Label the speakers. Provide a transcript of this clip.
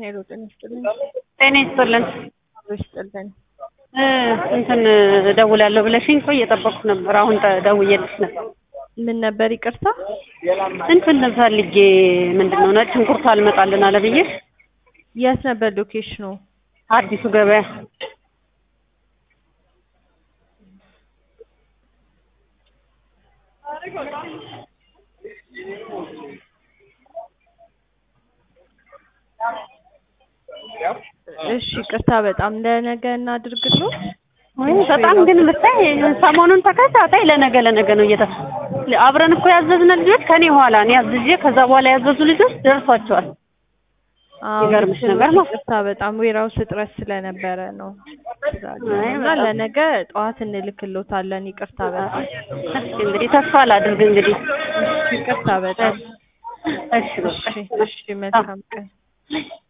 Speaker 1: ሄሎ ጤና ይስጥልኝ።
Speaker 2: ጤና ይስጥልን።
Speaker 1: አብሮ ይስጥልን።
Speaker 2: እ እንትን እደውላለሁ ብለሽኝ እኮ እየጠበቅኩ ነበር። አሁን ተ- ደውዬልሽ ነበር።
Speaker 1: ምን ነበር ይቅርታ?
Speaker 2: እንትን ፈልጌ ምንድን ነው ነጭ ሽንኩርት አልመጣልን አለ ብዬሽ
Speaker 1: የት ነበር ሎኬሽኑ?
Speaker 2: አዲሱ ገበያ
Speaker 1: እሺ ይቅርታ በጣም ለነገ እናድርግልዎ።
Speaker 2: ወይ በጣም ግን ብታይ ሰሞኑን ተከታታይ ለነገ ለነገ ነው እየተ አብረን እኮ ያዘዝነ ልጆች ከኔ ኋላ እኔ አዝዤ ከዛ በኋላ ያዘዙ ልጆች ደርሷቸዋል።
Speaker 1: አዎ
Speaker 2: ይገርምሽ
Speaker 1: ልክ ነው።
Speaker 2: ነገር ነው።
Speaker 1: ይቅርታ በጣም ዌራውስ እጥረት ስለነበረ ነው
Speaker 2: አይ
Speaker 1: እና
Speaker 2: በጣም።
Speaker 1: ለነገ ጠዋት እንልክልዎታለን። ይቅርታ በጣም
Speaker 2: እስኪ እንግዲህ ተስፋ ላድርግ እንግዲህ
Speaker 1: ይቅርታ በጣም
Speaker 2: እሺ በቃ
Speaker 1: እሺ እሺ መልካም ቀን